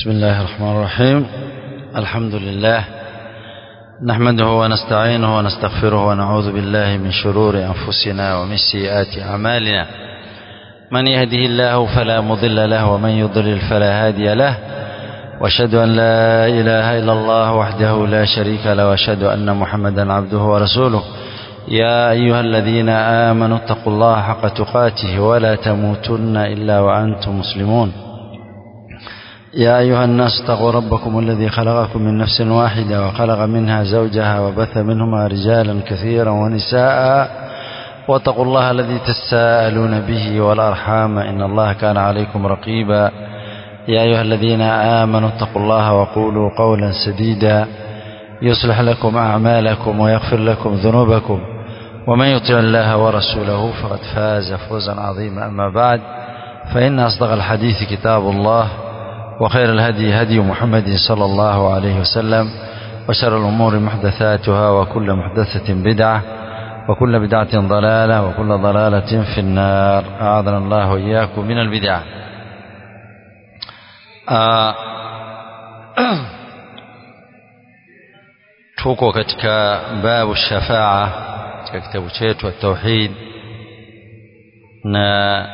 بسم الله الرحمن الرحيم الحمد لله نحمده ونستعينه ونستغفره ونعوذ بالله من شرور أنفسنا ومن سيئات أعمالنا من يهده الله فلا مضل له ومن يضلل فلا هادي له واشهد أن لا إله إلا الله وحده لا شريك له واشهد أن محمدا عبده ورسوله يا أيها الذين آمنوا اتقوا الله حق تقاته ولا تموتن إلا وأنتم مسلمون يا أيها الناس اتقوا ربكم الذي خلقكم من نفس واحدة وخلق منها زوجها وبث منهما رجالا كثيرا ونساء واتقوا الله الذي تساءلون به والأرحام إن الله كان عليكم رقيبا يا أيها الذين آمنوا اتقوا الله وقولوا قولا سديدا يصلح لكم أعمالكم ويغفر لكم ذنوبكم ومن يطع الله ورسوله فقد فاز فوزا عظيما أما بعد فإن أصدق الحديث كتاب الله وخير الهدي هدي محمد صلى الله عليه وسلم وشر الأمور محدثاتها وكل محدثة بدعة وكل بدعة ضلالة وكل ضلالة في النار أعاذنا الله وإياكم من البدع آه tuko katika babu shafaa katika kitabu chetu tauhid na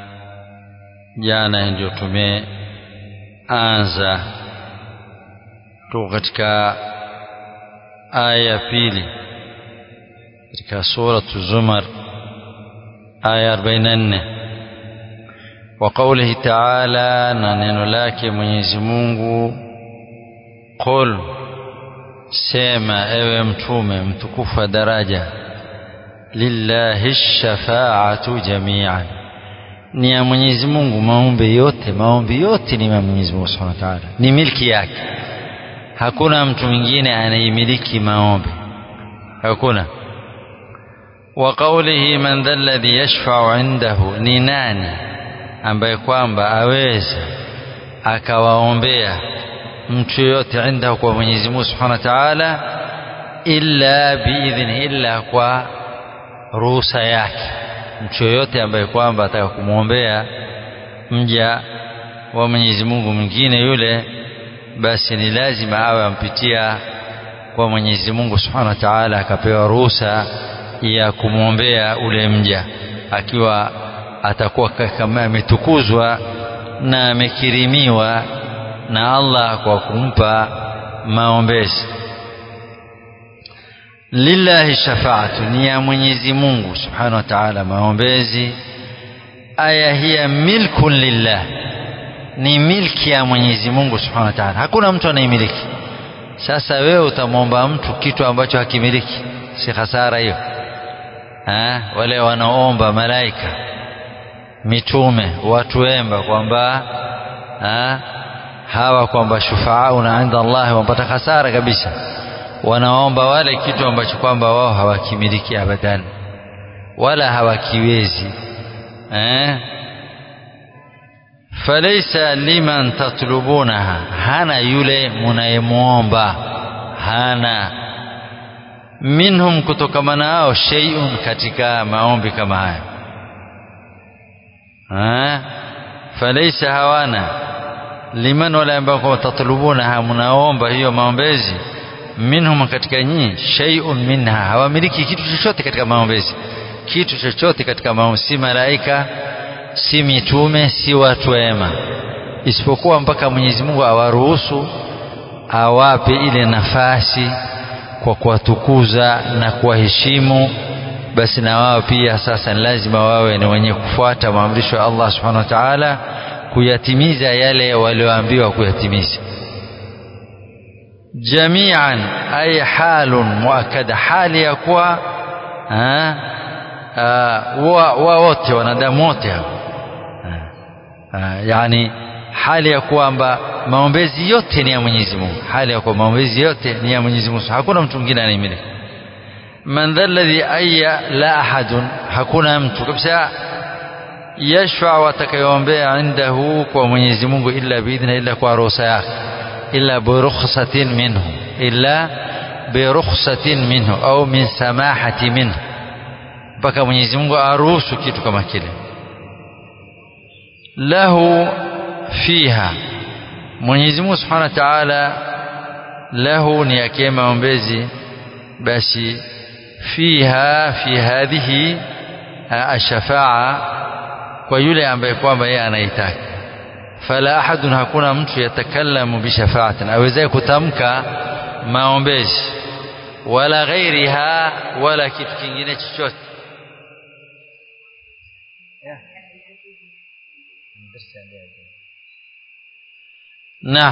jana ndio tumeanza tuko katika aya ya pili katika suratu zumar aya 44 wa qawlihi ta'ala na neno lake Mwenyezi Mungu qul sema ewe mtume mtukufu wa daraja lillahi shafaatu jamian ni ya Mwenyezi Mungu maombi yote maombi yote ni ya Mwenyezi Mungu Subhanahu wa Ta'ala ni milki yake hakuna mtu mwingine anayemiliki maombi hakuna wa qawlihi man dha alladhi yashfa'u indahu ni nani ambaye kwamba aweza akawaombea mtu yoyote indahu kwa Mwenyezi Mungu Subhanahu wa Ta'ala illa biidhni illa kwa ruhusa yake mtu yoyote ambaye kwamba ataka kumwombea mja wa Mwenyezi Mungu mwingine yule basi ni lazima awe ampitia kwa Mwenyezi Mungu Subhanahu wa Ta'ala akapewa ruhusa ya kumwombea ule mja akiwa atakuwa kama ametukuzwa na amekirimiwa na Allah kwa kumpa maombezi lillahi shafaatu ni ya Mwenyezi Mungu Subhanahu wa Ta'ala maombezi aya hiya milkun lillah ni milki ya Mwenyezi Mungu Subhanahu wa Ta'ala hakuna mtu anayemiliki sasa wewe utamwomba mtu kitu ambacho hakimiliki si hasara hiyo wale wanaomba malaika mitume watu wemba kwamba hawa kwamba shufaauna inda Allah wapata hasara kabisa wanaomba wale kitu ambacho kwamba wao hawakimiliki abadan wala hawakiwezi eh falaysa liman tatlubunaha hana yule munayemuomba hana minhum kutokamana nao shay'un katika maombi kama haya eh falaysa hawana liman wala ambao tatlubunaha munaomba hiyo maombezi minhum katika nyinyi shay'un minha hawamiliki kitu chochote katika maombezi kitu chochote katika maombezi si malaika si mitume si watu wema isipokuwa mpaka Mwenyezi Mungu awaruhusu awape ile nafasi kwa kuwatukuza na kuwaheshimu basi na wao pia sasa ni lazima wawe ni wenye kufuata maamrisho ya Allah subhanahu wa ta'ala kuyatimiza yale walioambiwa kuyatimiza jamian ay halun muakkada hali ya kuwa wa wote wanadamu wote yani hali ya kwamba maombezi yote ni ya Mwenyezi Mungu hali ya kuwa maombezi yote ni ya Mwenyezi Mungu hakuna mtu mwingine anayemiliki man dha alladhi ayya la ahadun hakuna mtu kabisa yashfa atakayoombea indahu kwa Mwenyezi Mungu illa biidhna illa kwa ruhusa yake illa birukhsatin minhu illa birukhsatin minhu au min samahati minhu mpaka Mwenyezi Mungu aruhusu kitu kama kile lahu fiha Mwenyezi Mungu Subhanahu wa Ta'ala lahu ni yake maombezi basi fiha fi hadhihi ashafaa kwa yule ambaye kwamba yeye anaitaka fala ahadun hakuna mtu yatakallamu bishafaatin awezaye kutamka maombezi wala ghairiha wala kitu kingine chochote na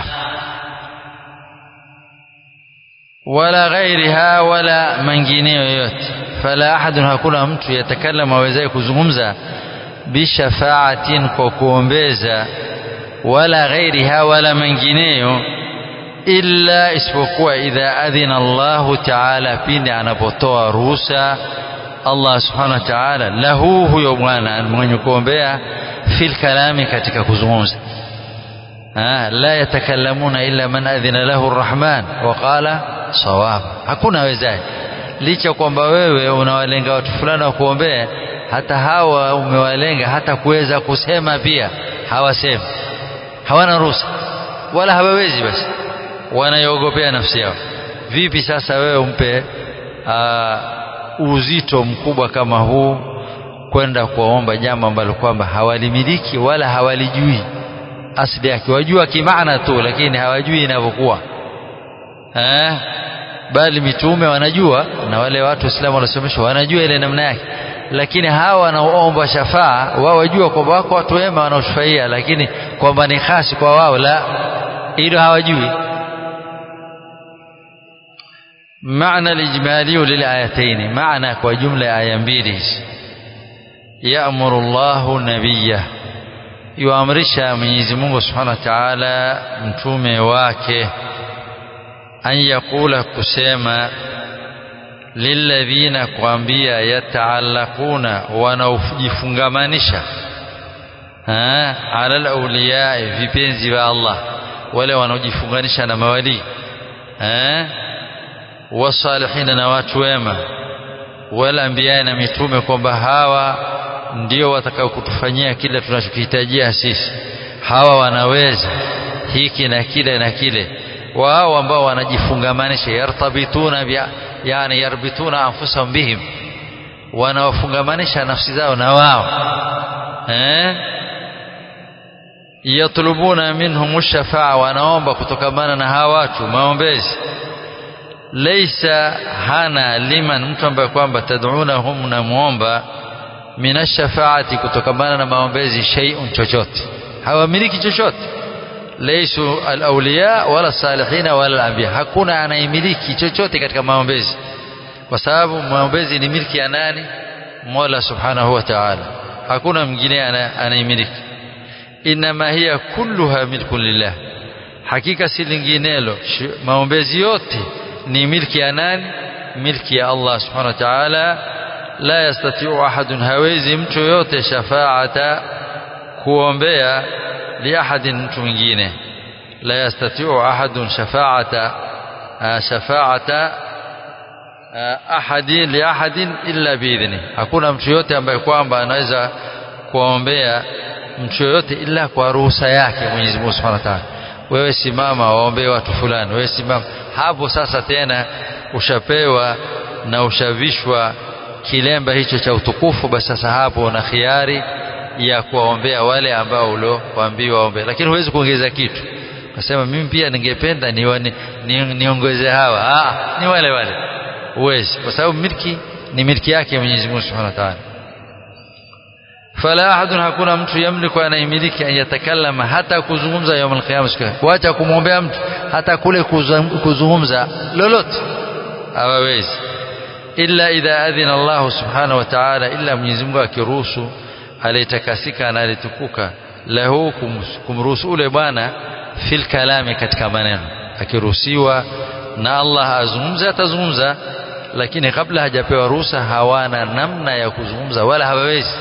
wala ghairiha wala mengineyo yoyote fala ahadun hakuna mtu yatakallama awezaye kuzungumza bishafaatin kwa kuombeza wala ghairiha wala mengineyo illa isipokuwa idha adhina Allahu ta'ala pindi anapotoa ruhusa Allah subhanahu wa ta'ala lahu huyo bwana mwenye kuombea fil kalami katika kuzungumza la yatakallamuna illa man adhina lahu arrahman wa qala sawab hakuna wezaye licha kwamba wewe unawalenga watu fulani wa kuombea hata hawa umewalenga hata kuweza kusema pia hawasemi hawana ruhusa wala hawawezi basi wanaiogopea nafsi yao vipi sasa wewe umpe aa, uzito mkubwa kama huu kwenda kuwaomba jambo ambalo kwamba hawalimiliki wala hawalijui asili yake wajua kimaana tu lakini hawajui inavyokuwa eh bali mitume wanajua na wale watu waislamu wanasomeshwa wanajua ile namna yake lakini hawa wanaoomba shafaa wao wajua kwamba wako watu wema wanaoshufaia lakini kwamba ni khasi kwa wao la hilo hawajui معنى الإجمالي للآيتين معنى وجملة آية mbili يأمر الله نبيه yuamrisha Mwenyezi Mungu Subhanahu wa Ta'ala mtume wake an yakula kusema lilladhina kuambia yataallaquna wanaojifungamanisha ala alawliya vipenzi vya Allah wale wanaojifunganisha na mawali wasalihina na watu wema wala anbiya na mitume kwamba hawa ndio watakao kutufanyia kile tunachokihitajia sisi hawa wanaweza hiki na kile na kile wao ambao wanajifungamanisha yartabituna bia, yani yarbituna anfusahum bihim wanawafungamanisha nafsi zao na wao eh yatlubuna minhum shafaa wanaomba kutokamana na hawa watu maombezi laysa hana liman mtu ambaye kwamba tad'unahum na muomba minashafaati kutokamana na maombezi shay'un chochote hawamiliki chochote laysu alawliya wala salihina wala anbiya hakuna anayemiliki chochote katika maombezi kwa sababu maombezi ni milki ya nani Mola subhanahu wa ta'ala hakuna mwingine anayemiliki inma hiya kulluha milkun lillah hakika si linginelo maombezi yote ni milki ya nani milki ya Allah subhanahu wa ta'ala la yastati'u ahadun hawezi mtu yote shafaata kuombea li ahadin mtu mwingine la yastati'u ahadun shafaata shafaata ahadin li ahadin illa biidhni hakuna mtu yote ambaye kwamba anaweza kuombea mtu yote ila kwa ruhusa yake Mwenyezi Mungu Subhanahu wa Ta'ala wewe simama waombee watu fulani wewe simama hapo sasa tena ushapewa na ushavishwa kilemba hicho cha utukufu basi sasa hapo una khiari ya kuwaombea wale ambao uliowaambiwa waombee lakini huwezi kuongeza kitu nasema mimi pia ningependa niongeze ni, ni, ni hawa ah ni wale wale huwezi kwa sababu milki ni milki yake Mwenyezi Mungu Subhanahu wa Ta'ala fala ahadun hakuna mtu yamliku anayemiliki an yatakallama hata kuzungumza يوم القيامه siku kuacha kumwombea mtu hata kule kuzungumza lolote hawawezi illa idha adhina Allah subhanahu wa ta'ala illa Mwenyezi Mungu akiruhusu aliyetakasika na alitukuka lahu kumruhusu ule bwana fil kalami katika maneno akiruhusiwa na Allah azungumza atazungumza lakini kabla hajapewa ruhusa hawana namna ya kuzungumza wala hawawezi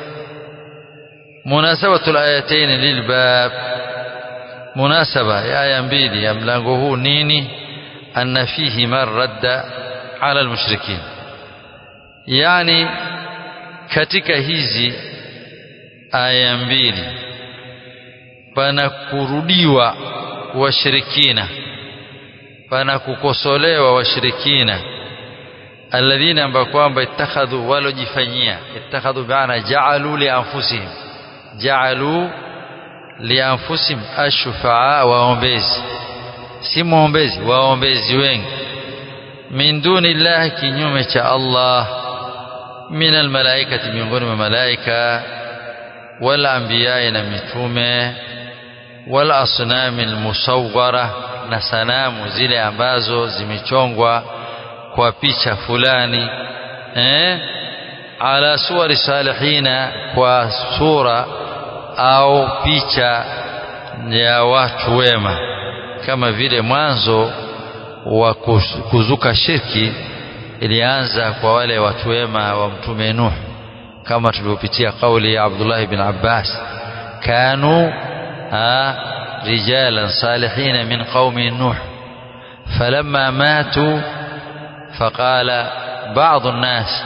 munasabatu alayatain lilbab munasaba ya aya mbili ya mlango huu nini anna fihi man radda ala almushrikin yani katika hizi aya mbili pana kurudiwa washirikina pana kukosolewa washirikina alladhina ambao kwamba ittakhadhu walojifanyia ittakhadhu bi'ana ja'alu li anfusihim ja'alu li anfusihim ashfa'a waombezi si muombezi waombezi wengi min duni llahi kinyume cha Allah min almalaikati miongoni mwa malaika wal anbiya na mitume wal asnami almusawwara na sanamu zile ambazo zimechongwa kwa picha fulani eh ala suwari salihina kwa sura au picha ya watu wema kama vile mwanzo wa kuzuka shirki ilianza kwa wale watu wema wa mtume Nuh kama tulivyopitia kauli ya Abdullah ibn Abbas kanu rijalan salihin min qaumi Nuh falamma matu فقال بعض الناس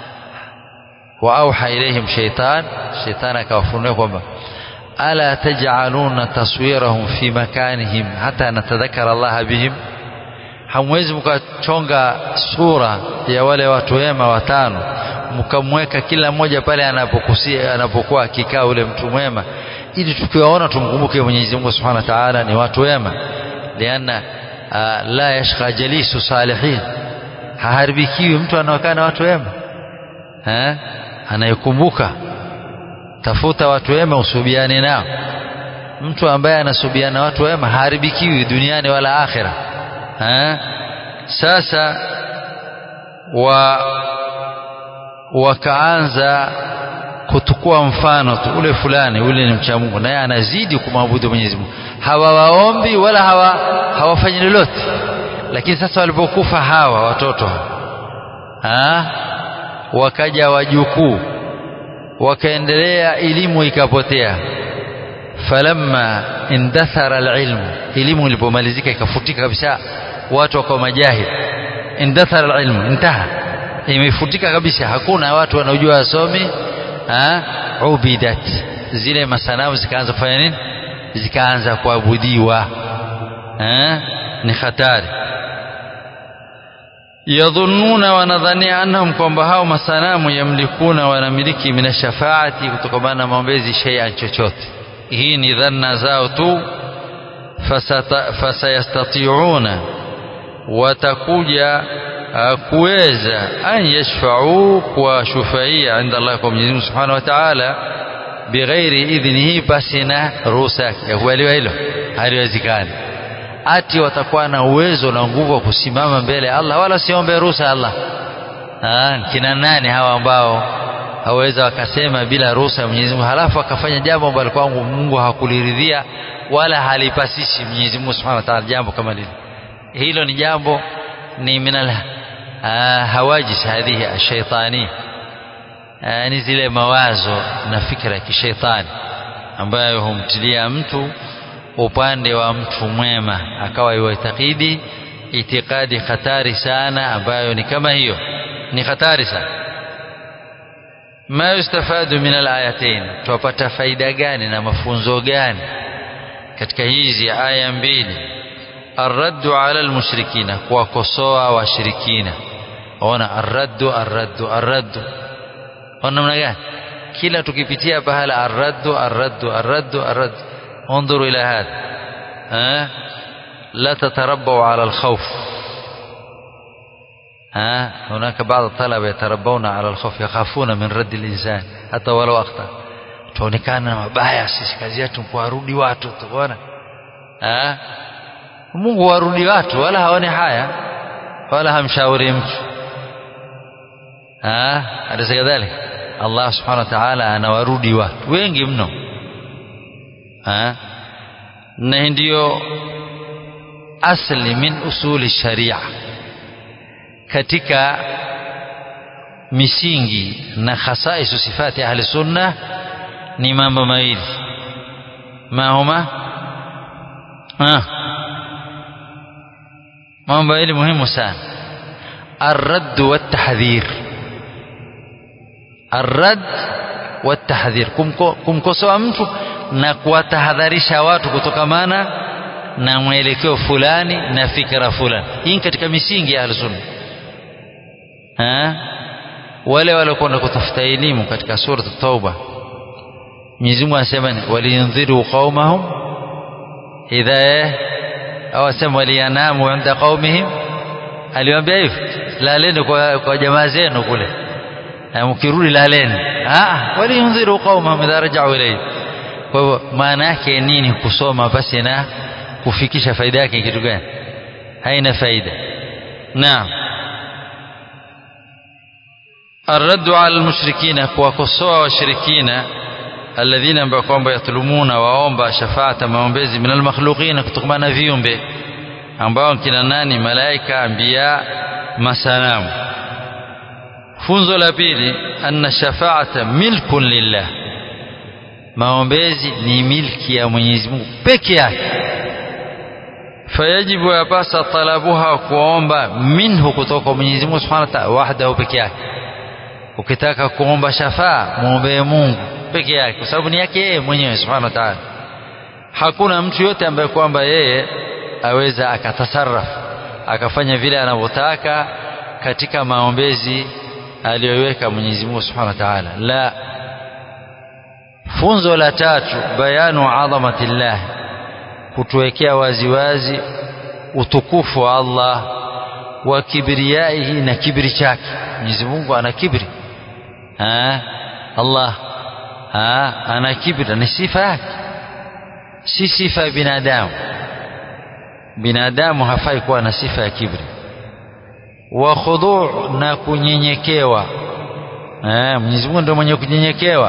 وأوحى إليهم شيطان شيطان كوفرنكم ألا تجعلون تصويرهم في مكانهم حتى نتذكر الله بهم hamwezi mkachonga sura ya wale watu wema watano mkamweka kila mmoja pale anapokusia anapokuwa akikaa ule mtu mwema ili tukiwaona tumkumbuke Mwenyezi Mungu Subhanahu wa Ta'ala ni watu wema lianna la yashqa jalisu salihin haharibikiwi mtu anaokaa na watu wema eh anayekumbuka tafuta watu wema usubiane nao mtu ambaye anasubiana watu wema haharibikiwi duniani wala akhira eh sasa wa wakaanza kutukua mfano tu ule fulani ule ni mcha Mungu naye anazidi kumwabudu Mwenyezi Mungu hawawaombi wala hawa hawafanyi lolote lakini sasa walipokufa hawa watoto ha? wakaja wajukuu wakaendelea elimu ikapotea falamma indathara alilmu elimu ilipomalizika ikafutika kabisa watu wakawa majahil indathara alilmu intaha imefutika kabisa hakuna watu wanaojua wasomi ubidat zile masanamu zikaanza kufanya nini zikaanza kuabudiwa ni hatari yadhunnuna wanadhania annahum kwamba hao masanamu yamlikuna wanamiliki min shafaati kutokana na maombezi shay'an chochote hii ni dhanna zao tu fasayastati'una watakuja kuweza an yashfa'u kwa shufaia inda Allah kwa Mwenyezi Mungu Subhanahu wa Ta'ala bighairi idhnihi pasina ruhusa yake yakubaliwa hilo haliwezekani ati watakuwa na uwezo na nguvu wa kusimama mbele ya Allah wala siombe ruhusa Allah ah kina nani hawa ambao hawaweza wakasema bila ruhusa ya Mwenyezi Mungu halafu akafanya jambo ambalo kwangu Mungu hakuliridhia wala halipasishi Mwenyezi Mungu Subhanahu wa Ta'ala jambo kama lile hilo ni jambo ni minal hawajis hadhihi ashaitani ni zile mawazo na fikra ya kishaitani ambayo humtilia mtu upande wa mtu mwema akawa yuitakidi itikadi hatari sana ambayo ni kama hiyo ni hatari sana ma yustafadu min alayatain tupata faida gani na mafunzo gani katika hizi aya mbili arraddu ala almushrikina kuwakosoa washirikina ona arraddu arraddu arraddu ona namna gani kila tukipitia pahala arraddu arraddu arraddu arraddu انظروا إلى هذا ها لا تتربوا على الخوف ها هناك بعض الطلبة يتربون على الخوف يخافون من رد الإنسان حتى ولو أخطأ tuonekana mabaya sisi kazi yetu kuwarudi watu tuona eh Mungu warudi watu wala haone haya wala hamshauri mtu ah alisa kadhalika Allah subhanahu wa ta'ala anawarudi watu wengi mno ha? na ndiyo asli min usuli sharia katika misingi na khasaisu sifati ahli sunna ni mambo mawili ma huma ha mambo mawili muhimu sana الرد والتحذير الرد والتحذير kumkosoa mtu na kuwatahadharisha watu kutokamana na mwelekeo fulani na fikra fulani hii katika misingi ya ahlusunna wale waliokwenda kutafuta elimu katika surat tauba Mwenyezi Mungu anasema ni waliyundhiru qaumahum idha au asema waliyanamu inda qaumihim aliwaambia hivyo laleni kwa, kwa jamaa zenu kule na mkirudi laleni ah waliyundhiru qaumahum idha raja'u ilayhi kwa hivyo maana yake nini kusoma basi na kufikisha faida yake kitu gani haina faida naam الرد على المشركين kuwakosoa washirikina alladhina ambao kwamba yatlumuna waomba shafaata maombezi min almakhluqina kutokana na viumbe ambao kina nani malaika anbiya masanamu funzo la pili anna shafaata milkun lillah maombezi ni milki ya Mwenyezi Mungu peke yake fayajibu yapasa talabuha kuomba minhu kutoka Mwenyezi Mungu Subhanahu wa Ta'ala wahdahu peke yake ukitaka kuomba shafaa muombee Mungu peke yake kwa sababu ni yake yeye mwenyewe Subhanahu wa Ta'ala hakuna mtu yote ambaye kwamba yeye aweza akatasarraf akafanya vile anavyotaka katika maombezi aliyoweka Mwenyezi Mungu Subhanahu wa Ta'ala la funzo la tatu bayanu adhamatillah kutuwekea waziwazi utukufu wa Allah wa kibriyaihi na kibri chake Mwenyezi Mungu ana kibri ha? Allah ha? ana kibri ni sifa yake si sifa ya binadamu binadamu hafai kuwa na sifa ya kibri wa khudhu' na kunyenyekewa eh Mwenyezi Mungu ndio mwenye kunyenyekewa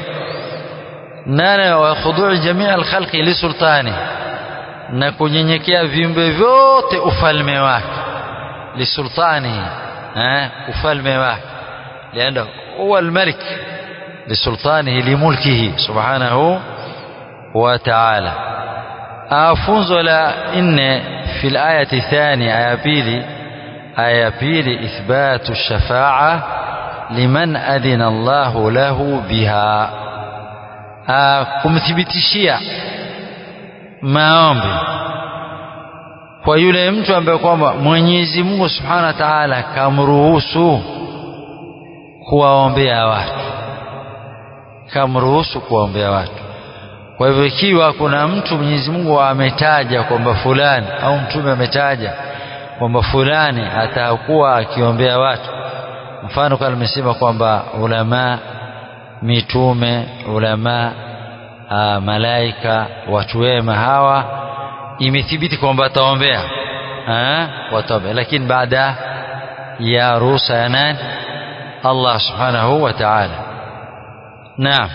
nana wa khudhu' jamii al-khalqi li sultani na kunyenyekea viumbe vyote ufalme wake li sultani eh ufalme wake lianda huwa al-malik li sultanihi li mulkihi subhanahu wa ta'ala afunzo la nne في الآية الثانية آية بيلي آية بيلي إثبات الشفاعة لمن أذن الله له بها kumthibitishia maombi kwa yule mtu ambaye kwamba Mwenyezi Mungu Subhanahu wa Ta'ala kamruhusu kuwaombea watu kamruhusu kuwaombea watu kwa hivyo ikiwa kuna mtu Mwenyezi Mungu ametaja kwamba fulani au mtume ametaja kwamba fulani atakuwa akiombea watu mfano kama nimesema kwamba ulama mitume ulama aa, malaika watu wema hawa imethibiti kwamba wataombea wataombea lakini baada ya ruhusa ya nani Allah subhanahu wa ta'ala naam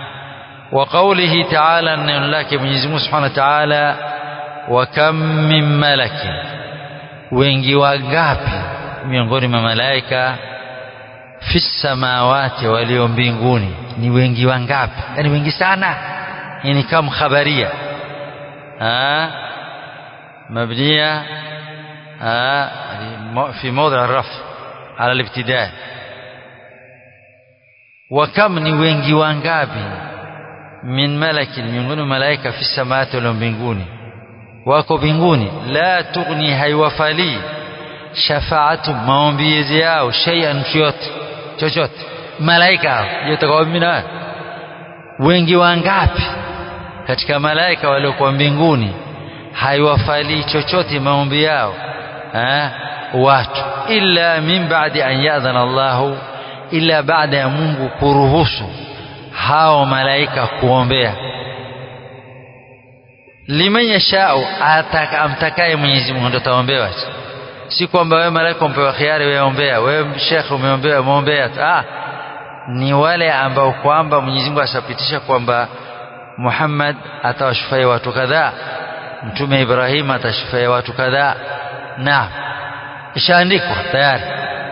وقوله تعالى أن لك من سبحانه وتعالى وكم من ملك wengi wangapi miongoni mwa malaika fi samawati walio mbinguni ni wengi wangapi yani wengi sana yani kama khabaria مبنية في موضع الرفع على الابتداء وكم ni wengi wangapi min malakin miongoni malaika fi samawati wal mbinguni wako mbinguni la tughni haiwafali shafaatu maombizi yao shay'an chochote chochote malaika yote kwa mimi wengi wangapi katika malaika waliokuwa mbinguni haiwafali chochote maombi yao ha? watu illa min ba'di an ya'dhana Allahu illa baada ya Mungu kuruhusu hao malaika kuombea liman yashau amtakaye Mwenyezi Mungu ndio taombewa si kwamba wewe malaika umpewa khiari wewe ombea wewe shekhe umeombea umeombea ah ni wale ambao kwamba Mwenyezi Mungu asapitisha kwamba Muhammad atawashufia watu kadhaa mtume Ibrahim atashufia watu kadhaa na ishaandikwa tayari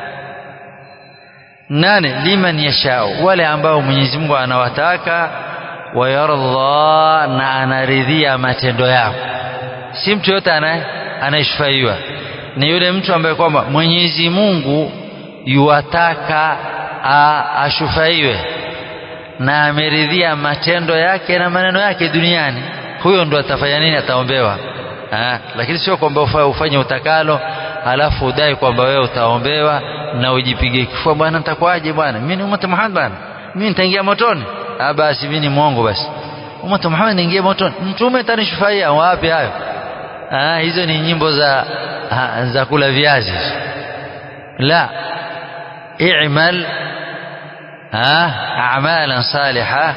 nane liman yashau wale ambao Mwenyezi Mungu anawataka wayarda na anaridhia matendo yao si mtu yote anayeshufaiwa ni yule mtu ambaye kwamba Mwenyezi Mungu yuwataka ashufaiwe na ameridhia matendo yake na maneno yake duniani huyo ndo atafanya nini ataombewa ha? lakini sio kwamba ufanye utakalo alafu udai kwamba wewe utaombewa na ujipige kifua bwana nitakuwaje bwana mimi ni umati Muhammad bwana mimi nitaingia motoni ah basi mimi ni mwongo basi umati Muhammad niingie motoni mtume tanishufaia wapi hayo ah hizo ni nyimbo za ha, za kula viazi la i'mal ah a'malan salihah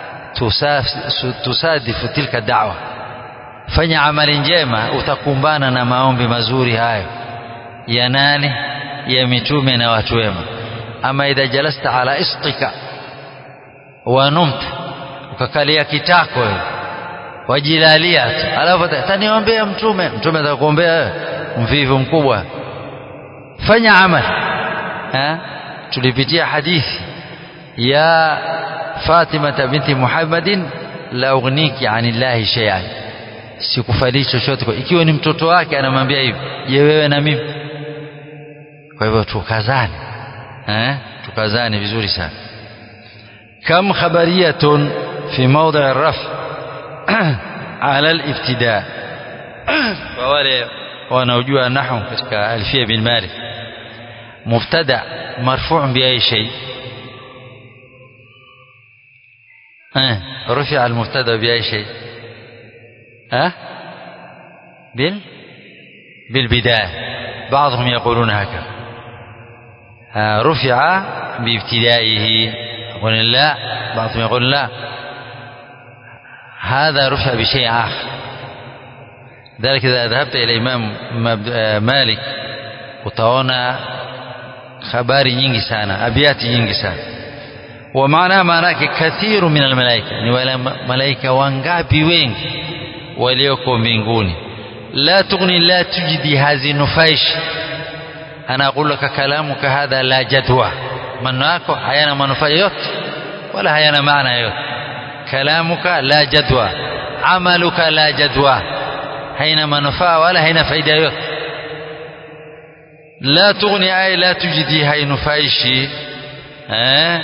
tusadifu tilka da'wa fanya amali njema utakumbana na maombi mazuri hayo ya nani ya mitume na watu wema ama idha jalasta ala istika wa numta ukakalia kitako wewe wajilalia tu alafu taniombea mtume mtume atakuombea wewe mvivu mkubwa fanya amali ha? tulipitia hadithi ya Fatima binti Muhammadin la ughniki anillahi shay'an sikufalii chochote ikiwa ni mtoto wake anamwambia hivi je wewe na mimi kwa hivyo tukazane eh tukazane vizuri sana kam khabariyatun fi mawdi' ar-raf ala al-ibtida kwa wale wanaojua nahwu katika alfia bin malik mubtada marfu' bi ay shay eh رفع المبتدا بأي شيء ها بال بالبداية بعضهم يقولون هكذا رفع بابتدائه يقول لا بعضهم يقول لا هذا رفع بشيء آخر ذلك إذا ذهبت إلى إمام مالك utaona habari nyingi sana abiati nyingi sana wa maana maana yake kathiru min almalaika ni wale malaika wangapi wengi walioko mbinguni la tughni la tujidi hazinufaishi ana aqulu laka kalamuka hadha la jadwa maneno yako hayana manufaa yote wala hayana maana yote kalamuka la jadwa amaluka la jadwa haina manufaa wala haina faida yote la tughni ay la tujidi hainufaishi eh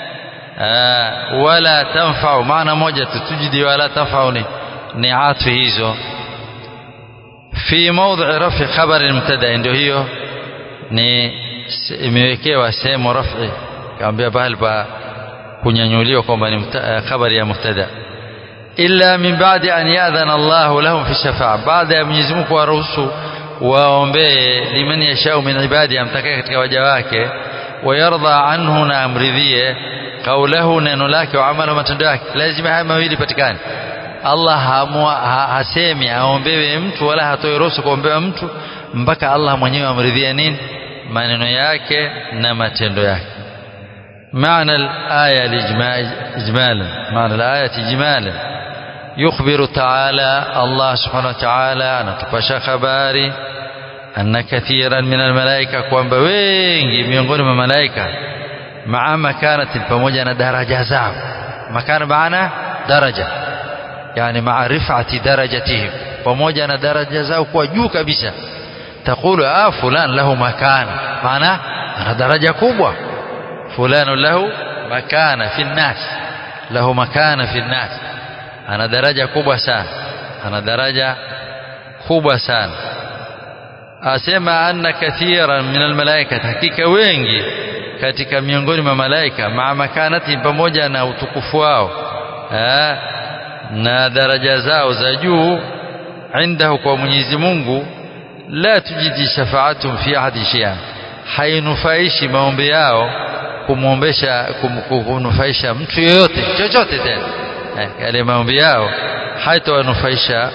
wala tanfau maana moja tujidi wala tanfau ni ni atfi hizo fi mawdhi rafi khabari mubtada ndio hiyo ni imewekewa sehemu rafi kaambia pahali pa kunyanyuliwa kwamba ni khabari ya mubtada illa min ba'di an ya'dhana Allah lahum fi shafa'a baada ya Mwenyezi Mungu kuwaruhusu waombee liman yashau min ibadi amtakaye katika waja wake wayardha anhu na amridhie kaulahu neno lake wa amala matendo yake lazima haya mawili patikane Allah hamua, ha, hasemi aombewe mtu wala hatoi ruhusa kuombewa mtu mpaka Allah mwenyewe amridhie nini maneno yake na matendo yake معنى الآية إجمالا معنى الآية إجمالا يخبر تعالى الله سبحانه وتعالى أن تبشى خباري أن كثيرا من الملائكة kwamba wengi miongoni mwa malaika maa makanati pamoja na daraja zao makana maana daraja yani maa rifati darajatihim pamoja na daraja zao kuwa juu kabisa taqulu ah fulan lahu makana maana ana daraja kubwa fulan lahu makana fi nnas lahu makana fi nnas ana daraja kubwa sana ana daraja kubwa sana asema anna kathiran min almalaika hakika wengi katika miongoni mwa malaika maa makanati pamoja na utukufu wao na daraja zao za juu indahu kwa Mwenyezi Mungu la tujidi shafaatum fi ahadi shay'an hainufaishi maombi yao kumwombesha kumnufaisha mtu yeyote chochote tena yale maombi yao haitawanufaisha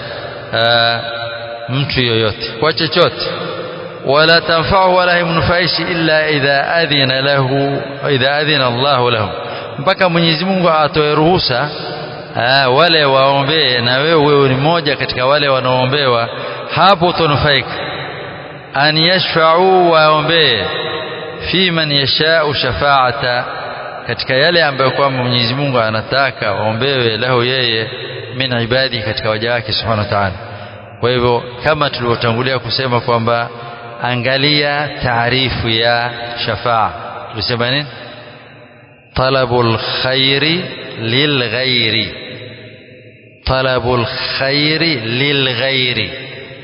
mtu yoyote kwa chochote wala tanfa'u wala himnufaishi illa idha adhina lahu idha adhina Allahu lahu mpaka Mwenyezi Mungu atoe ruhusa wale waombee na wewe wewe ni mmoja katika wale wanaoombewa hapo utanufaika an yashfa'u waombee fi man yasha'u shafa'ata katika yale ambayo kwamba Mwenyezi Mungu anataka waombewe lahu yeye min ibadi katika waja wake subhanahu wa ta'ala kwa hivyo kama tulivyotangulia kusema kwamba angalia taarifu ya shafaa tulisema nini talabul khairi lilghairi talabul khairi lilghairi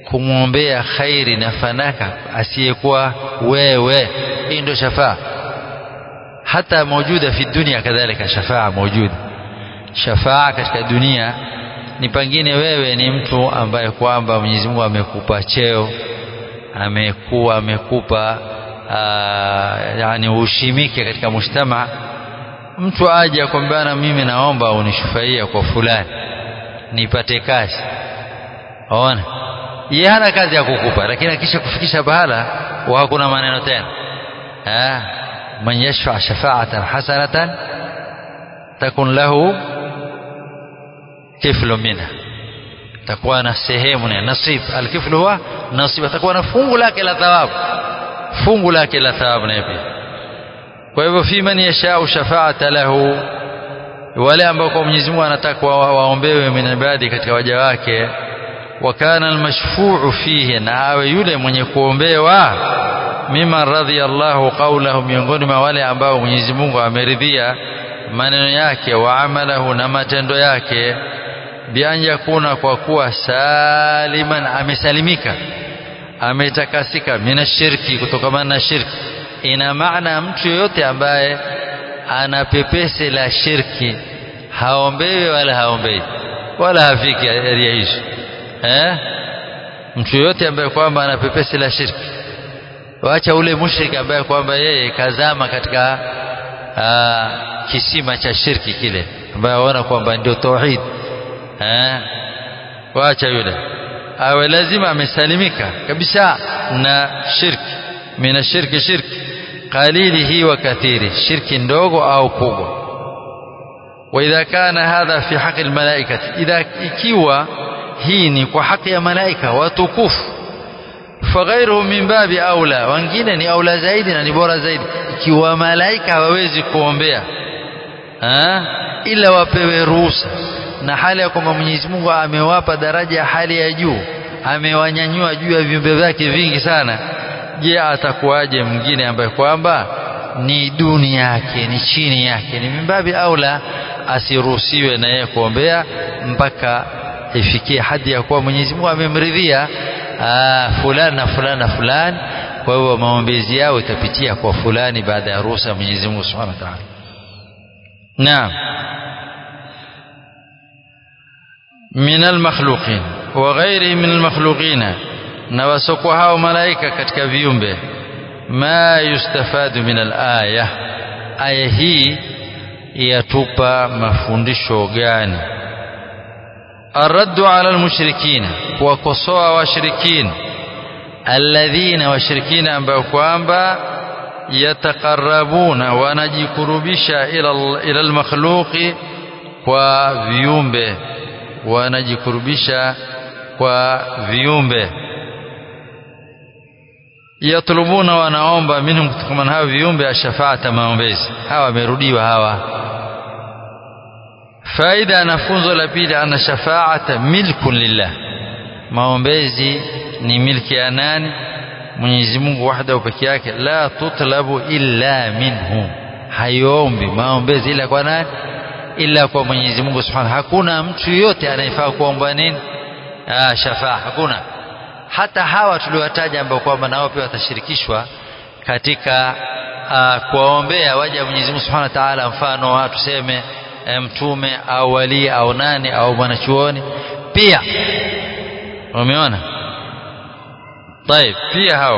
kumwombea khairi na fanaka asiyekuwa wewe hii ndio shafaa hata maujuda fi dunia kadhalika shafaa maujuda shafaa katika dunia ni pengine wewe ni mtu ambaye kwamba Mwenyezi Mungu amekupa cheo amekuwa amekupa yani ushimike katika mujtama mtu aje akwambia mimi naomba unishufaia kwa fulani nipate kazi ona yeye hana kazi ya kukupa lakini akisha kufikisha bahala wa hakuna maneno tena ah man yashfa shafa'atan hasanatan takun lahu kiflu minha takuwa na sehemu na nasib alkiflu huwa nasib atakuwa na fungu lake la thawabu fungu lake la thawabu na pia kwa hivyo fi man yashau shafa'ata lahu wale ambao kwa Mwenyezi Mungu anataka waombewe min ibadi katika waja wake wa kana almashfu'u fihi na awe yule mwenye kuombewa mima radhiyallahu qawlahu miongoni mwa wale ambao Mwenyezi Mungu ameridhia maneno yake wa amalahu na matendo yake bian yakuna kwa kuwa saliman amesalimika ametakasika minashirki kutokana na shirki ina maana mtu yoyote ambaye ana pepese la shirki haombewi wala haombei wala hafiki area hizo eh mtu yoyote ambaye kwamba ana pepese la shirki wacha ule mushriki ambaye kwamba yeye kazama katika aa, kisima cha shirki kile ambaye aona kwamba ndio tauhid eh wacha yule awe lazima amesalimika kabisa na shirki mina shirki shirki qalilihi wa kathiri shirki ndogo au kubwa واذا كان هذا في حق الملائكه اذا ikiwa hii ni kwa haki ya malaika watukufu faghairuhu min babi aula wengine ni aula zaidi na ni bora zaidi ikiwa malaika hawawezi kuombea ha? ila wapewe ruhusa na hali ya kwamba Mwenyezi Mungu amewapa daraja ya hali ya juu amewanyanyua juu ya viumbe vyake vingi sana je atakuwaje mwingine ambaye kwamba ni duni yake ni chini yake ni mimbabi aula asiruhusiwe na yeye kuombea mpaka ifikie hadi ya kuwa Mwenyezi Mungu amemridhia fulani na fulani na fulani kwa hiyo maombezi yao itapitia kwa fulani baada ya ruhusa ya Mwenyezi Mungu Subhanahu wa Ta'ala naam من المخلوقين وغيره من المخلوقين na wasokuwa hao malaika katika viumbe ma yustafadu min alaya aya hii yatupa mafundisho gani arraddu ala almushrikina kuwakosoa washirikina alladhina washirikina ambao kwamba yataqarrabuna wanajikurubisha ila ila almakhluqi kwa viumbe wanajikurubisha kwa viumbe yatlubuna wanaomba minhum kutokana hao viumbe ashafaata maombezi hawa wamerudiwa hawa faida na funzo la pili ana shafaata milkun lillah maombezi ni milki ya nani Mwenyezi Mungu wahdahu peke yake la tutlabu illa minhu hayombi maombezi ila kwa nani ila kwa Mwenyezi Mungu Subhanahu hakuna mtu yote anayefaa kuomba nini ah shafaa hakuna hata hawa tuliowataja ambao kwamba nao pia watashirikishwa katika uh, kuwaombea waja Mwenyezi Mungu Subhanahu wa Ta'ala mfano tuseme mtume au wali au nani au mwanachuoni pia umeona طيب pia hao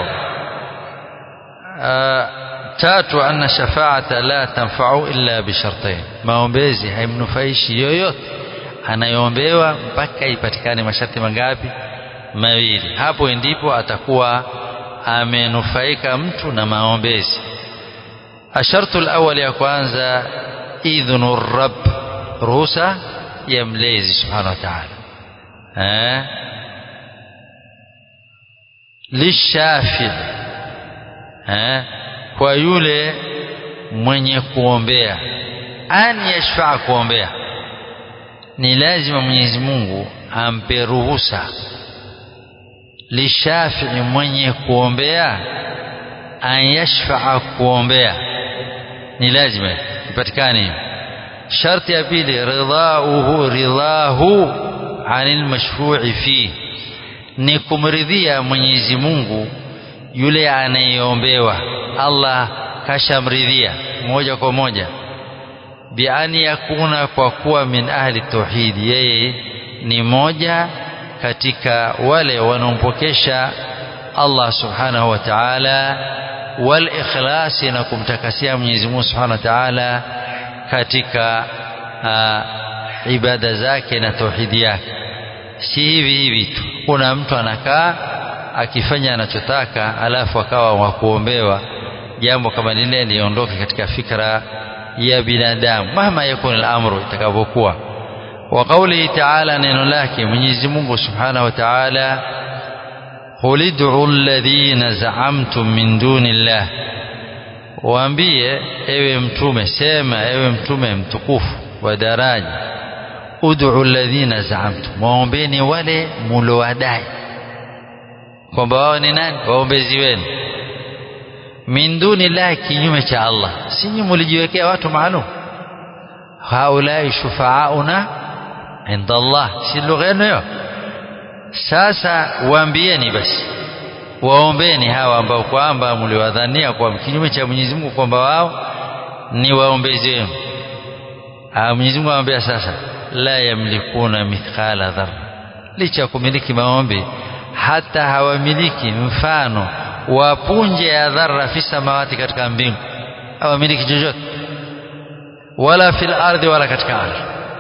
uh, tatu anna shafaata la tanfa'u illa bishartain maombezi haimnufaishi yoyote anayeombewa mpaka ipatikane masharti mangapi mawili hapo ndipo atakuwa amenufaika mtu na maombezi ashartu alawwal ya kwanza idhnu rabb ruhusa ya mlezi subhanahu wa ta'ala eh lishafi eh kwa yule mwenye kuombea an yashfaa kuombea ni lazima Mwenyezi Mungu ampe ruhusa lishafii mwenye kuombea an yashfaa kuombea ni lazima ipatikane sharti ya pili ridhauhu ridhahu anil mashfu'i fi ni kumridhia Mwenyezi Mungu yule anayeombewa Allah kashamridhia moja kwa moja biani yakuna kwa kuwa min ahli tauhid yeye ni moja katika wale wanaompokesha Allah subhanahu wa ta'ala wal ikhlasi na kumtakasia Mwenyezi Mungu subhanahu wa ta'ala katika uh, ibada zake na tauhidi yake si hivi hivi tu kuna mtu anakaa akifanya anachotaka alafu akawa wa kuombewa jambo kama lile liondoke katika fikra ya binadamu mahma yakun al-amru itakavyokuwa wa qawlihi ta'ala neno lake Mwenyezi Mungu Subhanahu wa Ta'ala qul ud'u alladhina za'amtum min dunillah waambie ewe mtume sema ewe mtume mtukufu wa daraja ud'u alladhina za'amtum waombeni wale mulowadai kwamba wao ni nani waombezi wenu min duni llahi kinyume cha Allah si nyinyi mlijiwekea watu maalum haulai shufaauna inda Allah si lugha yenu hiyo sasa waambieni basi waombeni hawa ambao kwamba mliwadhania kwa kinyume cha Mwenyezi Mungu kwamba wao ni waombezi wenu Mwenyezi Mungu anambia sasa la yamlikuna mithqala dharra licha ya kumiliki maombi hata hawamiliki mfano wa punje ya dharra fi samawati katika mbingu hawamiliki chochote wala fil ardhi wala katika ardhi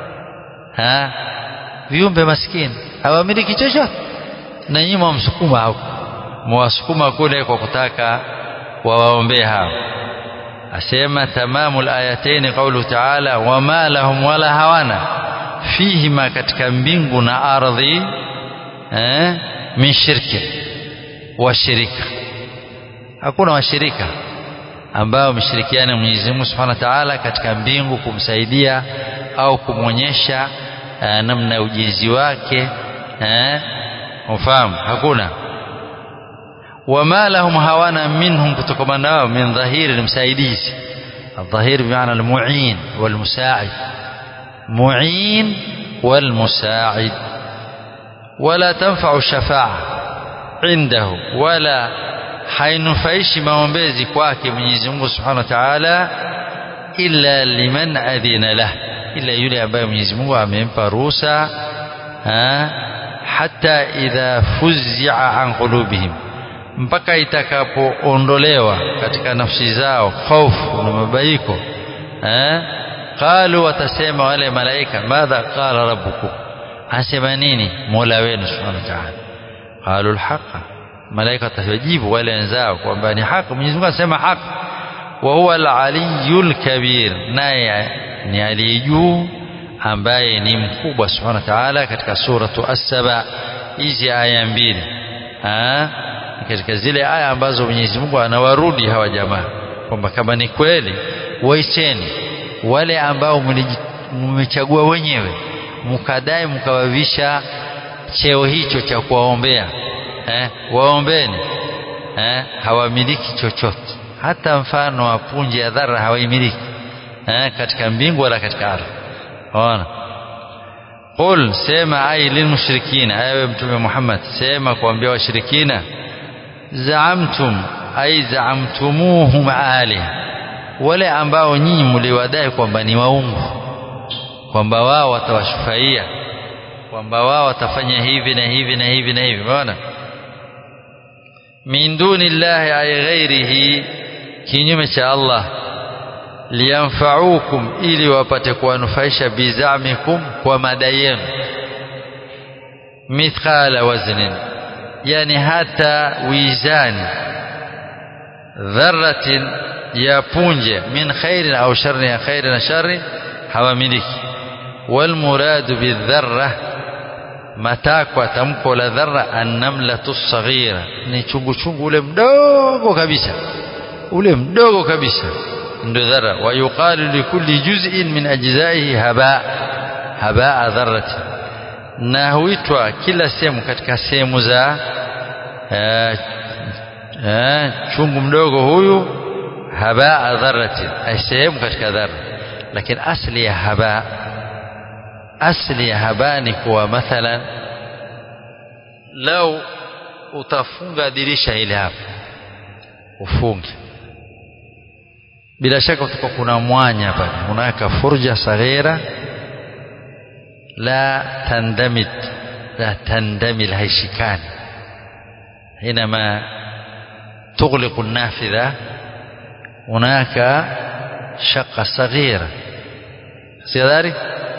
ha viumbe maskini hawamiliki chochote na nyinyi mwamsukuma huko mwasukuma kule kwa kutaka wawaombee hao asema tamamu alayatain qawlu ta'ala wama lahum wala hawana fihima katika mbingu na ardhi eh min shirki washirika hakuna washirika ambao wameshirikiana Mwenyezi Mungu Subhanahu wa Ta'ala katika mbingu kumsaidia au kumwonyesha uh, namna ya ujenzi wake eh ufahamu hakuna wama lahum hawana minhum kutokana nao min dhahiri msaidizi الظهير بمعنى المعين والمساعد معين والمساعد ولا تنفع الشفاعة عنده ولا hainufaishi maombezi kwake Mwenyezi Mungu Subhanahu wa Ta'ala illa liman adhina lah ila yule ambaye Mwenyezi Mungu amempa ruhusa hata idha fuzia an qulubihim mpaka itakapoondolewa katika nafsi zao hofu na mabaiko qalu watasema wale malaika madha qala rabbukum asema nini mola wenu subhanahu wa ta'ala qalu alhaqa malaika watajibu wale wenzao kwamba ni haki Mwenyezi Mungu anasema haki wa huwa al-aliyyul kabir naye ni aliyejuu ambaye ni mkubwa subhanahu wa ta'ala katika suratu as-saba hizi aya mbili katika zile aya ambazo Mwenyezi Mungu anawarudi hawa jamaa kwamba kama ni kweli waiteni wale ambao mmechagua wenyewe mkadai mkawavisha cheo hicho cha kuwaombea eh, waombeni eh, hawamiliki chochote hata mfano wa punje ya dhara hawaimiliki eh, katika mbingu wala katika ardhi ona qul sema ai lilmushrikina ewe mtume Muhammad sema kuambia washirikina zaamtum ai zaamtumuhum aliha wale ambao nyinyi mliwadai kwamba ni waungu kwamba wao watawashufaia kwamba wao watafanya hivi na hivi na hivi na hivi umeona min duni llahi ay ghairihi kinyume cha Allah liyanfaukum ili wapate kuwanufaisha bizamikum kwa madai yenu mithqala waznin yani hata wizani dharratin ya punje min khairin au sharrin ya khairin na sharri hawamiliki walmuradu bidharra matakwa tamko la dharra annamlatu saghira ni chungu chungu ule mdogo kabisa ule mdogo kabisa ndio dharra wa yuqalu likulli juz'in min ajzaihi haba haba dharrati na huitwa kila sehemu katika sehemu za eh, eh, chungu mdogo huyu haba dharrati ay sehemu katika dharra lakini asli ya haba asli ya haba ni kuwa mathalan lau utafunga dirisha ile hapo ufunge bila shaka utakuwa kuna mwanya pale unaweka furja saghira la tandamid la tandamil haishikani حينما تغلق النافذة هناك شقة صغيرة كذلك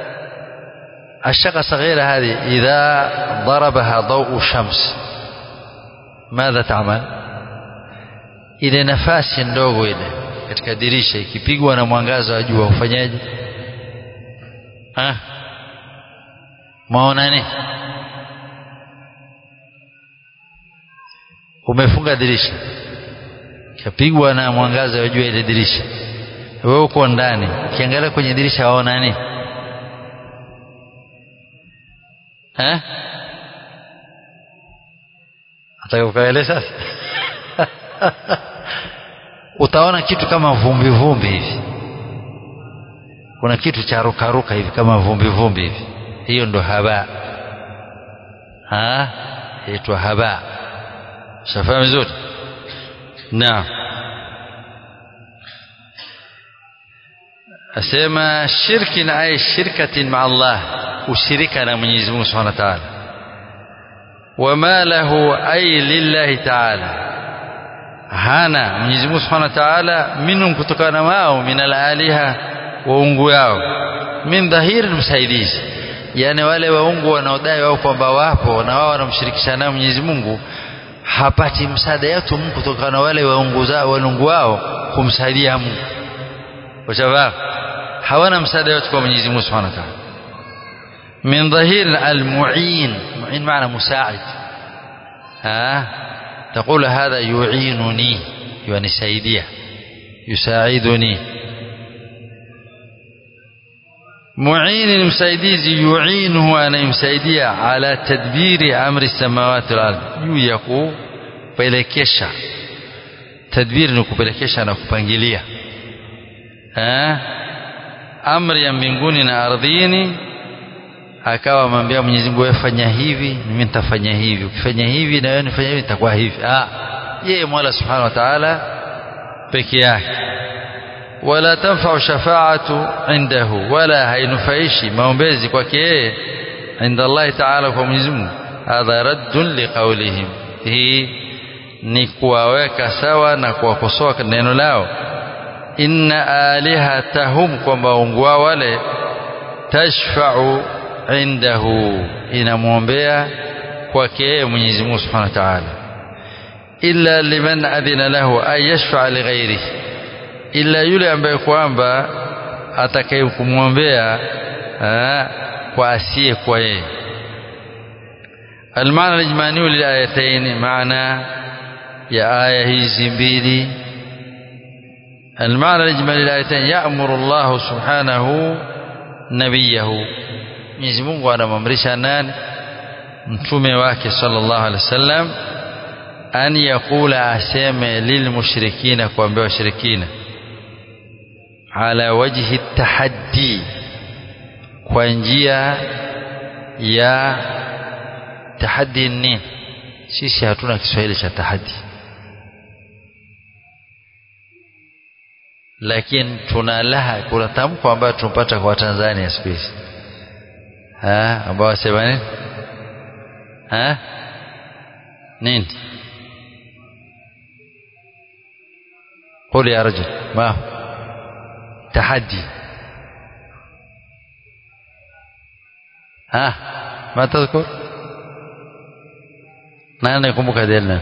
الشقة الصغيرة هذه إذا ضربها ضوء شمس ماذا تعمل ile nafasi ndogo ile katika dirisha ikipigwa na mwangaza wa jua ufanyaje maona nini umefunga dirisha kapigwa na mwangaza wa jua ile dirisha wewe uko ndani ukiangalia kwenye dirisha waona nini eh atakayokaele sasa utaona kitu kama vumbi vumbi hivi kuna kitu cha rukaruka hivi kama vumbi vumbi hivi hiyo ndo haba ha inaitwa haba shafahamu vizuri naam asema shirki na ay shirkatin ma Allah ushirika na Mwenyezi Mungu Subhanahu wa Ta'ala wama lahu ay lillahi ta'ala hana Mwenyezi Mungu Subhanahu wa Ta'ala minhum kutokana wao min alaliha waungu yao min dhahiri msaidizi yani wale waungu wanaodai wao kwamba wapo na wao wanamshirikisha nao Mwenyezi Mungu hapati msaada yetu Mungu kutokana na wale waungu zao walungu wao kumsaidia Mungu kwa sababu hawana msaada yote kwa Mwenyezi Mungu Subhanahu wa Ta'ala min dhahir al-mu'in mu'in maana musaa'id ha تقول هذا يعينني ينسaidia يساعدني معين msaidizi yuinuhu anayemsaidia ala tadbiri amri samawati wal ardh juu ya kupelekesha tadbiri ni kupelekesha na kupangilia eh amri ya mbinguni na ardhini akawa amwambia Mwenyezi Mungu wewe fanya hivi mimi nitafanya hivi ukifanya hivi na wewe nifanya hivi nitakuwa hivi ah yeye Mola Subhanahu wa Ta'ala peke yake wala tanfa'u shafa'atu indahu wala hainufaishi maombezi kwake yeye inda Allah Ta'ala kwa Mwenyezi Mungu hadha raddun liqaulihim hii ni kuwaweka sawa na kuwakosoa neno lao inna alihatahum kwamba ungu wao wale tashfa'u indahu inamwombea kwake yeye Mwenyezi Mungu Subhanahu wa Ta'ala illa liman adhina lahu ay yashfa' li ghairihi illa yule ambaye kwamba atakayemwombea kwa asiye kwa yeye المعنى الإجمالي للآيتين معنى يا آية هي mbili المعنى الإجمالي للآيتين يأمر الله سبحانه نبيه Mwenyezi Mungu anamamrisha nani mtume wake sallallahu alaihi wasallam an yakula aseme lilmushrikina kuambia washirikina ala wajhi tahaddi kwa njia ya tahaddi nini sisi hatuna Kiswahili cha tahaddi lakini tuna laha kuna tamko ambayo tumpata kwa Tanzania siku hizi ambao wasema nini ha nini قول يا رجل ما هو تحدي ها ما تذكر nani nakumbuka delna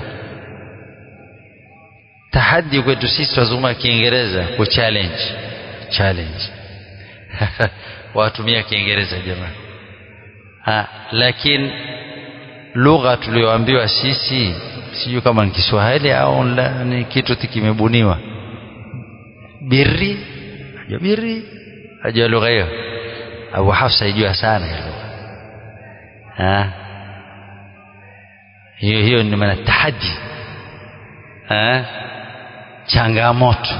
tahadi kwetu sisi wazungumza kiingereza ku challenge challenge watumia kiingereza jamani ha lakini lugha tulioambiwa sisi sijui kama ni Kiswahili au ni kitu kimebuniwa birri ajua birri ajua lugha hiyo Abu Hafsa ijua sana hiyo ha hiyo hiyo ni maana tahadi ha changamoto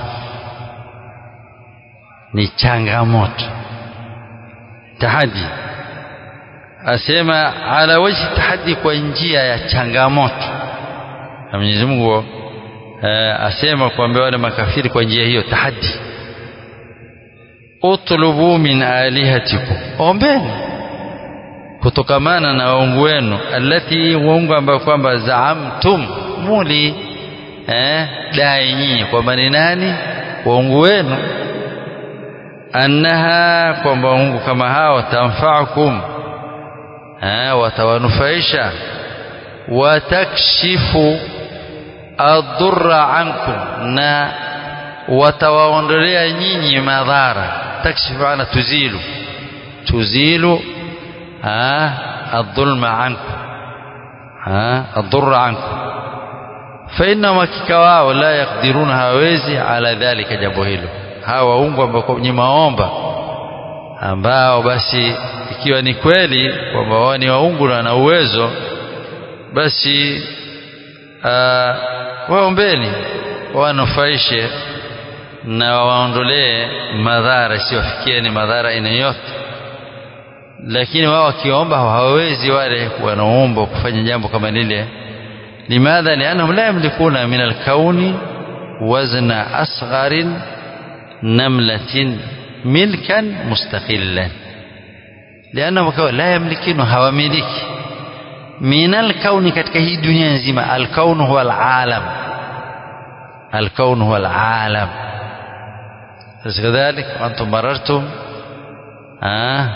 ni changamoto tahadi asema ala wajhi tahaddi kwa njia ya changamoto na Mwenyezi Mungu eh, asema kuambia wale makafiri kwa njia hiyo tahaddi utlubu min alihatikum ombeni kutokamana na waungu wenu allati waungu ambayo kwamba zaamtum muli eh, dai nyinyi kwamba ni nani waungu wenu annaha kwamba waungu kama hao tamfaakum eh, watawanufaisha watakshifu adurra ankum na watawaondolea nyinyi madhara takshifu ana tuzilu tuzilu الظلم عنكم الضر عنكم فإنهم hakika la yakdiruna hawezi ala dhalika jambo hilo hawa waungu ambao ni maomba ambao basi ikiwa ni kweli kwamba wao ni waungu na wana uwezo basi waombeni wanufaishe na waondolee madhara isiwafikie ni madhara aina yote lakini wao wakiomba hawawezi wale wanaomba kufanya jambo kama lile limadha liannahum la yamlikuna min alkauni wazna asgharin namlatin milkan mustaqillan liannahum la yamlikinu hawamiliki min alkauni katika hii dunia nzima alkaunu huwa alalam alkaunu huwa alalam كذلك وأنتم مررتم آه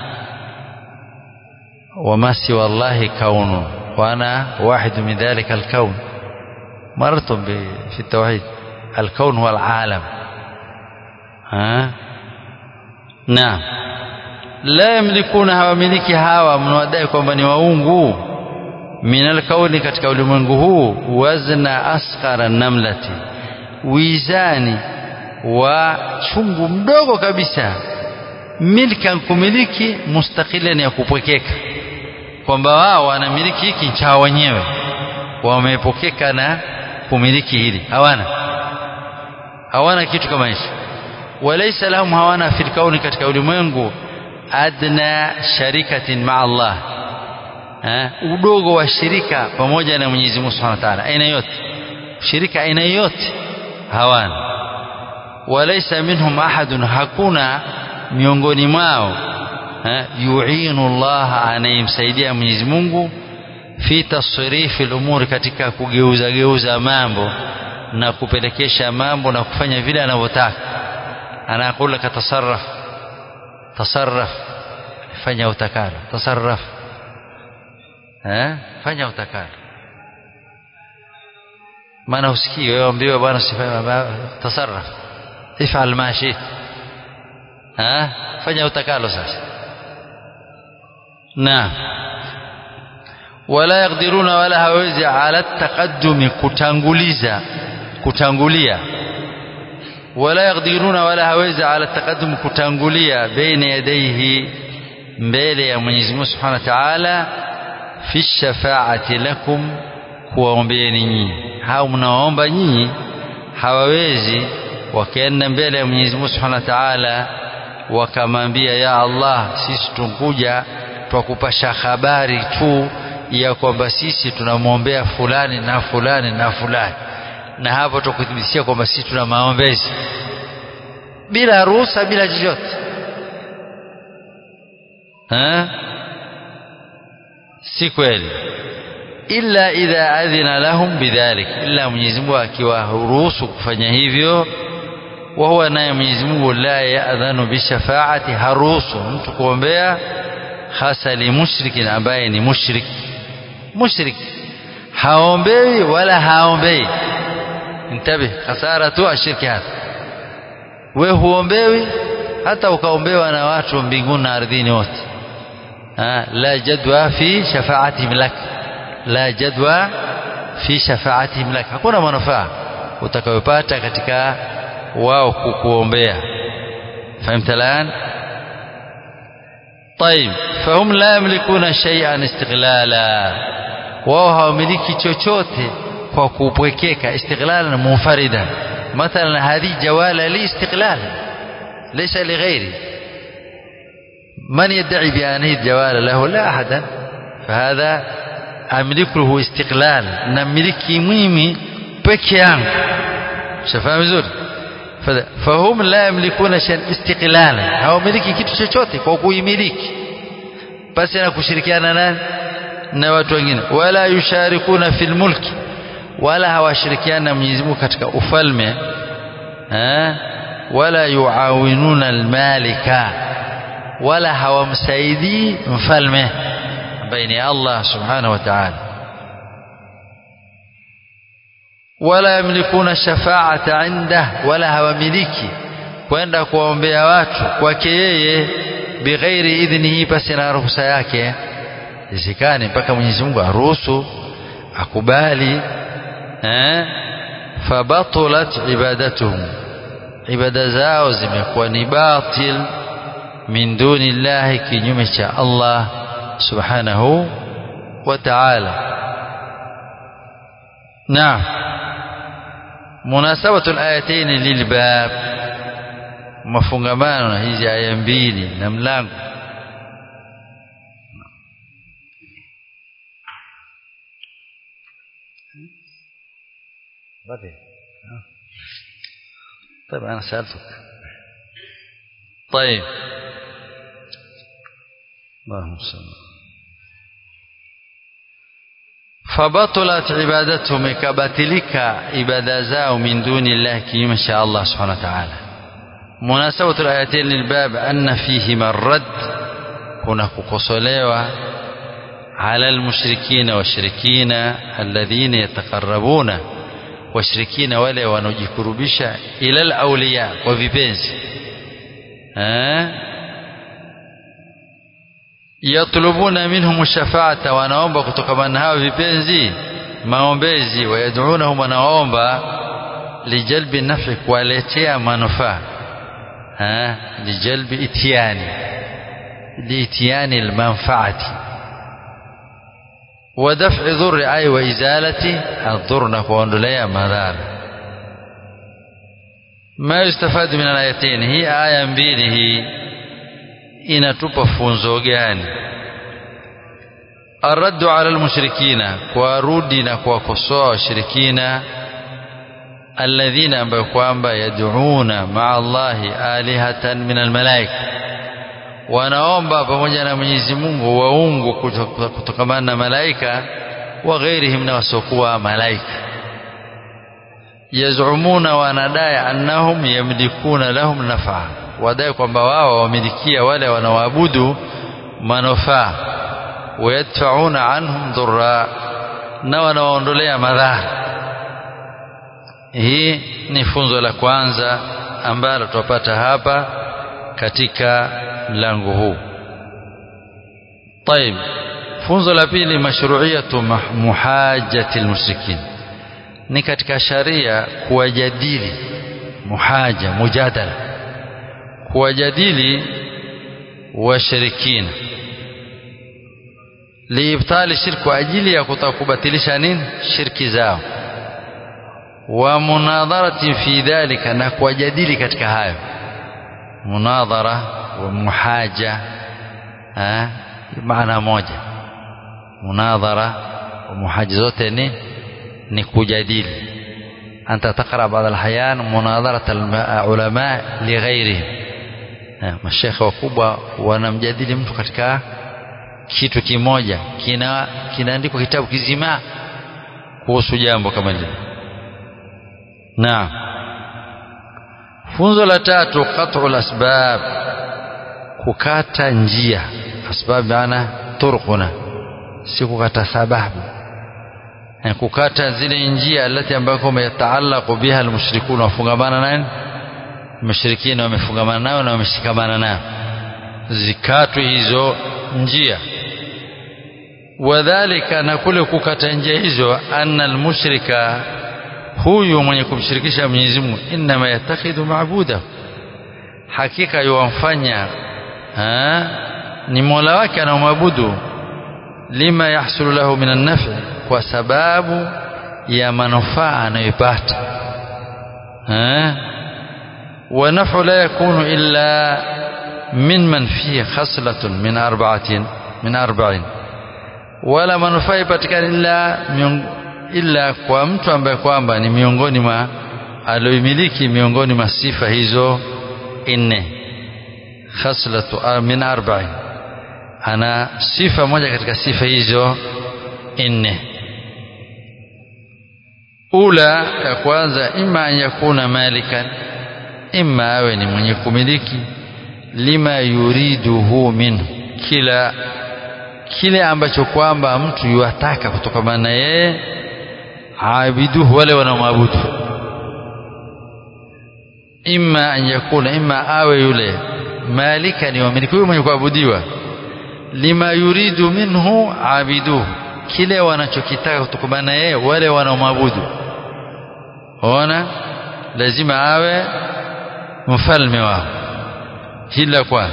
وما سوى الله كون وأنا واحد من ذلك الكون مررتم في التوحيد الكون هو العالم ها نعم لا يملكون hawamiliki hawa mnawadai kwamba ni waungu min alkauni katika ulimwengu huu wazna asghara namlati wizani wa chungu mdogo kabisa milkan kumiliki mustaqilan ya kupwekeka kwamba wao wanamiliki hiki chao wenyewe wamepokeka na kumiliki hili hawana hawana kitu kama hicho walaysa lahum hawana fil kauni katika ulimwengu adna sharikatin ma Allah ha? udogo wa shirika pamoja na Mwenyezi Mungu Subhanahu wa Ta'ala aina yote shirika aina yote hawana walaysa minhum ahadun hakuna miongoni mwao yuinu Allah anayemsaidia Mwenyezi Mungu fi tasrifi al-umuri katika kugeuza geuza mambo na kupelekesha mambo na kufanya vile anavyotaka anakula katasarraf tasarraf fanya utakalo tasarraf eh fanya utakalo maana usikii wewe ambiwe bwana sifanya tasarraf ifal ma shit ha fanya utakalo sasa na wala yakdiruna wala hawezi ala taqaddumi kutanguliza kutangulia wala yakdiruna wala hawezi ala taqaddum kutangulia baina yadayhi mbele ya Mwenyezi Mungu Subhanahu wa Ta'ala fi shafaati lakum kuwaombeeni nyinyi hao mnaoomba nyinyi hawawezi wakaenda mbele ya Mwenyezi Mungu Subhanahu wa Ta'ala wakamwambia ya Allah sisi tunkuja twakupasha habari tu ya kwamba sisi tunamwombea fulani na fulani na fulani na hapo tukuthibitishia kwamba sisi tuna maombezi bila ruhusa bila chochote si kweli illa idha adhina lahum bidhalik illa Mwenyezi Mungu akiwaruhusu kufanya hivyo wa huwa naye Mwenyezi Mungu la yaadhanu bishafaati haruhusu mtu kuombea hasa li mushrikin ambaye ni mushrik mushrik haombewi wala haombei intabe hasara tu ashirki hapa we huombewi hata ukaombewa na watu mbinguni na ardhini wote la jadwa fi shafaatihim lak la jadwa fi shafaatihim lak hakuna manufaa utakayopata katika wao kukuombea فهمت الآن طيب فهم لا يملكون شيئا استغلالا wao hawamiliki chochote kwa kupwekeka istighlalan munfarida مثلا هذه جوالة لي استقلال ليس لغيري من يدعي بأن هي الجوالة له لا أحدا fahadha amliku lahu istiqlal namiliki mimi peke yangu shafahamu vizuri fahum la yamlikuna shan istiqlala hawamiliki kitu chochote kwa kuimiliki basi na kushirikiana nani na watu wengine wala yusharikuna fil mulki wala hawashirikiana na Mwenyezi Mungu katika ufalme eh wala yuawinuna almalika wala hawamsaidii mfalme ambaye ni Allah subhanahu wa ta'ala wala yamlikuna shafaata inda wala hawamiliki kwenda kuwaombea watu kwake yeye bighairi idhnihi basi na ruhusa yake isikane mpaka Mwenyezi Mungu aruhusu akubali eh fabatulat ibadatuhum ibada zao zimekuwa ni batil min duni llahi kinyume cha Allah subhanahu wa ta'ala naam munasabatu alayatain lilbab mafungamano na hizi aya mbili na mlango بدي طيب أنا سألتك طيب اللهم صل فبطلت عبادتهم كباتلك عبادة زاو من دون الله كما شاء الله سبحانه وتعالى مناسبة الآيتين للباب أن فيهما الرد هناك كسوليوة على المشركين والشركين الذين يتقربون washirikina wale wanaojikurubisha ila alauliya kwa vipenzi eh yatlubuna minhum shafaata wanaomba kutokana na hao vipenzi maombezi wayad'unahum wanaomba lijalbi nafi kuwaletea manufaa eh lijalbi itiani liitiani almanfaati ودفع ضر أي وإزالة الضر نكوندوليا مدار ما يستفاد من الآيتين هي آية mbili inatupa funzo gani الرد على المشركين kuwarudi na kuwakosoa washirikina alladhina ambayo kwamba yad'una ma'a Allahi alihatan min almalaika wanaomba pamoja na Mwenyezi Mungu waungu kutokamana na malaika wa ghairihim na wasiokuwa malaika yazumuna wanadai annahum yamlikuna lahum naf'a wadai kwamba wao wamilikia wale wanaoabudu manufaa wayadfauna anhum dhurra na wanawaondolea madhara hii ni funzo la kwanza ambalo tupata hapa katika mlango huu طيب funzo la pili mashru'iyatu muhajjati almushrikin ni katika sharia kuwajadili muhaja mujadala kuwajadili washirikina liibtali shirki kwa ajili ya kutakubatilisha nini shirki zao wa munadharati fi dhalika na kuwajadili katika hayo munadhara wa muhaja maana moja munadhara wa muhaja zote ni ni kujadili anta taqra baadhi alhayan munadharat alulama lighairihim mashekhe wakubwa wanamjadili mtu katika kitu kimoja kina kinaandikwa kitabu kizima kuhusu jambo kama lile naam funzo la tatu qat'u asbab kukata njia asbab maana turquna si kukata sababu kukata zile njia alati ambako yataallaqu biha almushrikun wafungamana nani mushrikina wamefungamana nao na wameshikamana nao zikatwe hizo njia wadhalika na kule kukata njia hizo anna almushrika huyu mwenye kumshirikisha Mwenyezi Mungu inma yatakhidu maabuda hakika yuwamfanya ni Mola wake anaomwabudu lima yahsulu lahu min an-naf'i kwa sababu ya manufaa anayopata wa naf'u la yakunu illa min man fihi khaslatun min arba'atin min arba'in wala manufaa ipatikane illa illa kwa mtu ambaye kwamba ni miongoni mwa alioimiliki miongoni mwa sifa hizo nne khaslatu min arba'in ana sifa moja katika sifa hizo nne ula ya kwanza ima an yakuna malikan ima awe ni mwenye kumiliki lima yuriduhu minhu kila kile ambacho kwamba mtu yuataka kutokana na yeye abiduhu wale wanaomwabudu imma an yakuna imma awe yule malika ni wamiliki huyo mwenye kuabudiwa lima yuridu minhu abiduhu kile wanachokitaka kutokana na yeye wale wanaomwabudu ona lazima awe mfalme wao hili la kwanza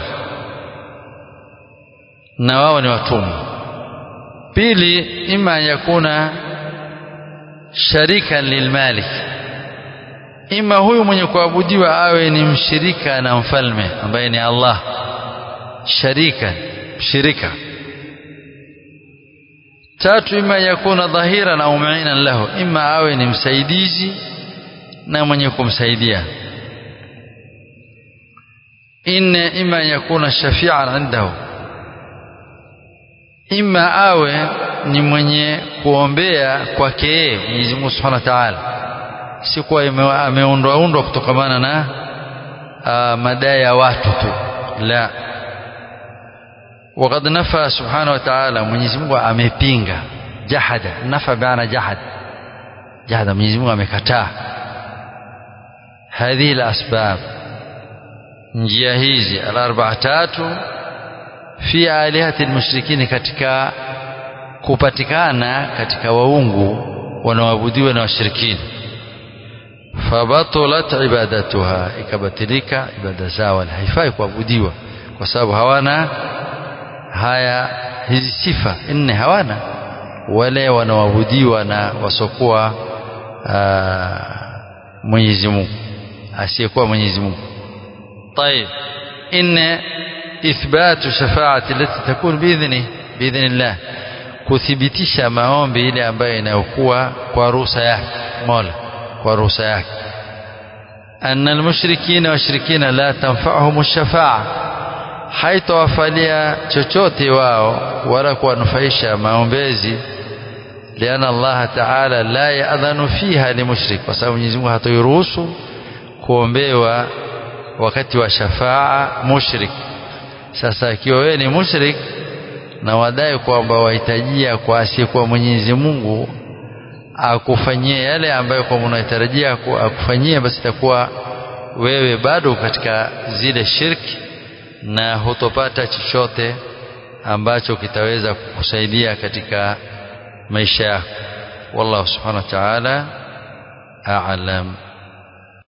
na wao ni watumwa pili ima yakuna sharikan lilmalik ima huyu mwenye kuabudiwa awe ni mshirika na mfalme ambaye ni Allah sharika shirika tatu ima yakuna dhahiran au muinan lahu ima awe ni msaidizi na mwenye kumsaidia inne ima yakuna shafi'an indahu ima awe ni mwenye kuombea kwake yeye Mwenyezi Mungu Subhanahu wa Ta'ala si kuwa ameundwa undwa kutokamana na uh, madai ya watu tu la وقد نفى سبحانه وتعالى Mwenyezi Mungu amepinga jahada nafa baana jahad jahada Mwenyezi Mungu amekataa هذه الأسباب njia hizi al-arba'a tatu fi alihati almushrikin katika kupatikana katika waungu wanaoabudiwa na washirikina fabatalat ibadatuha ikabatilika ibada zao haifai kuabudiwa kwa sababu hawana haya hizi sifa nne hawana wale wanaoabudiwa na wasokuwa Mwenyezi Mungu asiyekuwa Mwenyezi Mungu طيب إن إثبات شفاعة التي تكون بإذنه بإذن الله kuthibitisha maombi ile ambayo inayokuwa kwa ruhusa yake Mola kwa ruhusa yake anna almushrikina washirikina la tanfa'uhum ash-shafa'a haitawafalia chochote wao wala kuwanufaisha maombezi liana Allah ta'ala la ya'dhanu fiha limushrik kwa sababu Mwenyezi Mungu hatoiruhusu kuombewa wakati wa shafaa mushrik sasa ikiwa wewe ni mushrik na wadai kwamba wahitajia kwa asiyekuwa Mwenyezi Mungu akufanyie yale ambayo kwa unatarajia akufanyie basi itakuwa wewe bado katika zile shirki na hutopata chochote ambacho kitaweza kukusaidia katika maisha yako wallahu subhanahu wa ta'ala a'lam